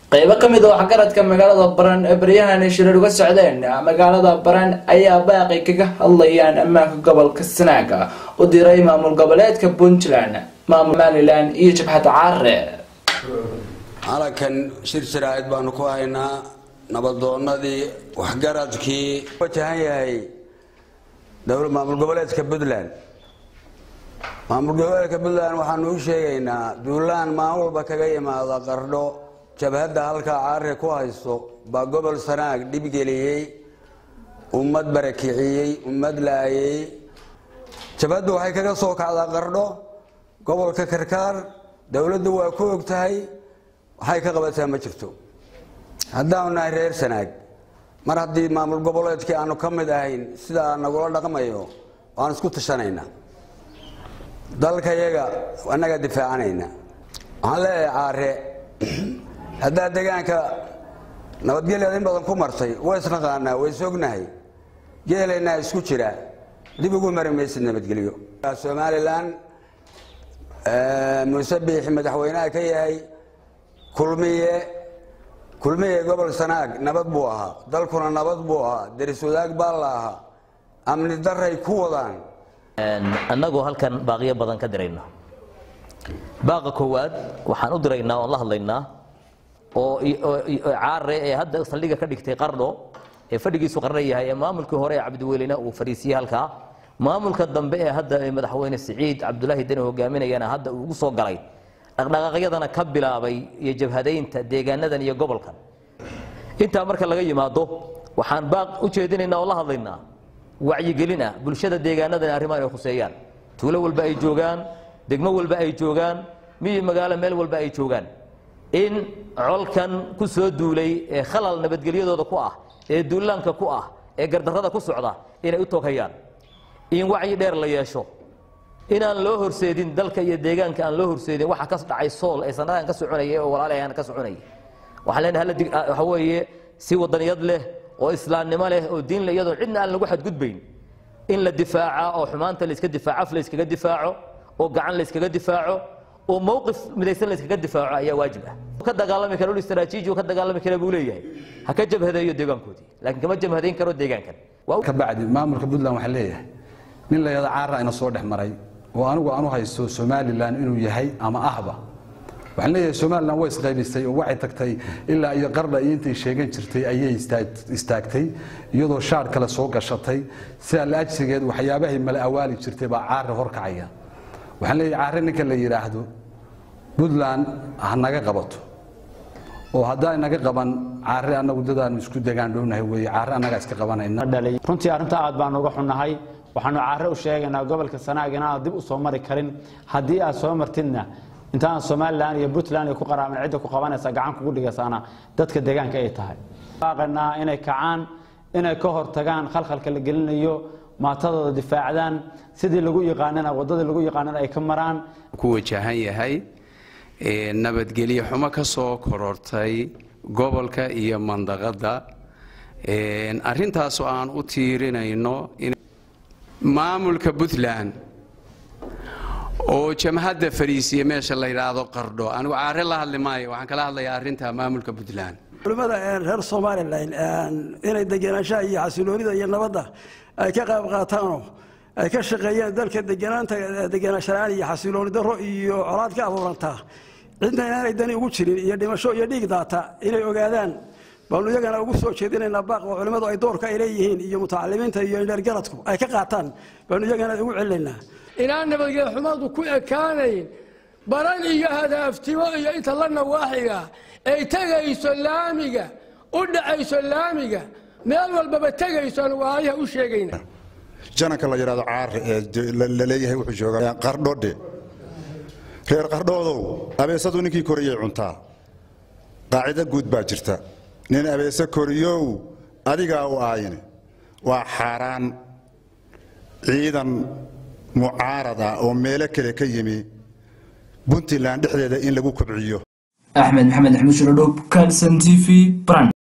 qaybo ka mid a waxgaradka magaalada baran ee baryahan ay shirar uga socdeen magaalada baran ayaa baaqi kaga hadlayaan ammaanka gobolka sanaaga u diray maamul goboleedka puntland maamul somalilan iyo jabhadda caare calankan shir sharaa'id baanu ku haynaa nabadoonadii waxgaradkii wajahan yahay maamul goboleedka puntland maamul goboleedka puntland waxaanu u sheegaynaa duulaan maalin walba kaga yimaada qardho jabhadda halkaa caare ku haysto baa gobol sanaag dhibgeliyey ummad barakiciyey ummad laayey jabhaddu waxay kaga soo kacdaa qardho gobolka karkaar dowladdu waa ku og tahay waxay ka qabataa ma jirto haddaanu nahay reer sanaag mar haddii maamul goboleedkii aanu ka mid ahayn sidaa nagula dhaqmayo waan isku tashanaynaa dalkayaga annagaa difaacanayna waxaan leeyahay caare haddaa degaanka nabadgelyaad in badan ku martay way isnaqaanaa way isognahay geelaynaa isku jira dib ugu mari maysid nabadgelyo somalilan muuse biixi madaxweynaha ka yahay kulmiye kulmiye gobol sanaag nabad buu ahaa dalkuna nabad buu ahaa deris wadaag baa la ahaa amni daray ku wadaan annagoo halkan baaqiyo badan ka dirayna baaqa koowaad waxaan u diraynaa oon la hadlaynaa oo caare ee hadda saldhiga ka dhigtay qardho ee fadhigiisu qarna yahay ee maamulkii hore ee cabdiweylena uu fadhiisiyey halkaa maamulka dambe ee hadda madaxweyne siciid cabdulaahi deni hogaaminayana hadda uu ugu soo galay dhaqdhaqaaqyadana ka bilaabay iyo jabhadaynta deegaanadan iyo gobolkan intaa marka laga yimaado waxaan baaq u jeedinaynaa oo la hadlaynaa wacyigelin ah bulshada deegaanadan arrimahan ay khuseeyaan tuulo walba ay joogaan degmo walba ay joogaan miyi magaalo meel walba ay joogaan in colkan ku soo duulay ee khalal nabadgelyadooda ku ah ee duulaanka ku ah ee gardarrada ku socda inay u toghayaan in wacyi dheer la yeesho inaan loo horseedin dalka iyo deegaanka aan loo horseedin waxa ka dhacay sool ee sanadahan ka soconayay oo walaalahan ka soconayay waxaan leenahay waxa weeye si wadaniyad leh oo islaamnimo leh oo diin leh iyadoo cidna aan lagu xadgudbayn in la difaaca oo xumaanta la iska difaaco af la iskaga difaaco oo gacan la iskaga difaaco oo mowqif midaysan la iskaga difaaco ayaa waajib ah ka dagaalami kara dhul istaraatiiji ka dagaalami kara buu leeyahay ha ka jabhadeeyo deegaankoodii laakiin kama jabhadayn karo deegaankan ka bacdi maamulka puntland waxaa leeyahay nin la yada caara ina soo dhex maray oo anigu aan u haysto somalilan inuu yahay ama ahba waxaan leeyahay somalilan way isqaybisay oo waxay tagtay ilaa iyo qardha iyo intay sheegan jirtay ayay istaagtay iyadoo shaar kale soo gashatay sidaa la ajsigeed waxyaabahay mala awaali jirtay baa caare horkacaya waxaan leeyahay caare ninka la yidhaahdo puntland ha naga qabato oo haddaa naga qaban caare annagu dadaanu isku degaan dhownahay weye caare annagaa iska qabanayna runtii arrinta aad baan uga xunnahay waxaanu caare u sheegaynaa gobolka sanaag inaan dib u soo mari karin haddii aad soo martidna intaan somalilan iyo puntland ku qaraaban cidda ku qabanaysa gacan kugu dhigaysaana dadka deegaanka ay tahay baaqanaa inay kacaan inay ka hortagaan khalkhalka la gelinayo maatadooda difaacdaan sidii lagu yaqaanana wadadii lagu yaqaanana ay ka maraan ku wajahan yahay nabadgelyo xumo ka soo korortay gobolka iyo mandaqada arintaasoo aan u tiirinayno maamulka puntland oo jamhadda fariisiya meesha la yidhaahdo qardho anigu caare la hadli maayo waxaan kala hadlayaa arrinta maamulka puntland culimmada reer somalilan inay degenaanshaha iyo xasiloonida iyo nabadda ay ka qayb qaataanoo ay ka shaqeeyaan dalka deganaanta degenaanshalaan iyo xasilooni darro iyo colaad ka abuurantaa cidna inaanay dani ugu jirin iyo dhimasho iyo dhiig daata inay ogaadaan baanu iyagana ugu soo jeedinaynaa baaq oo culimmadu ay doorka ay leeyihiin iyo mutacalimiinta iyo indheergaradku ay ka qaataan baanu iyagana ugu celinaynaa inaan nabadgelyo xumadu ku ekaanayn baran iyo hadaaftimo iyo inta la nawaaxiga ay tegayso laamiga u dhacayso laamiga meel walbaba tegayso aan waayaha u sheegayna jananka la yidhahdo caare ee la leeyahay wuxuu joogaa qardhodhe reer qardhoodow abeesadu ninkii koriyay cuntaa qaacido guud baa jirta nin abeese koriyow adigaa u aayine waa xaaraan ciidan mucaarad ah oo meelo kale ka yimi puntland dhexdeeda in lagu kobciyo axmed maxamed axmed shirodhow kalson t v bran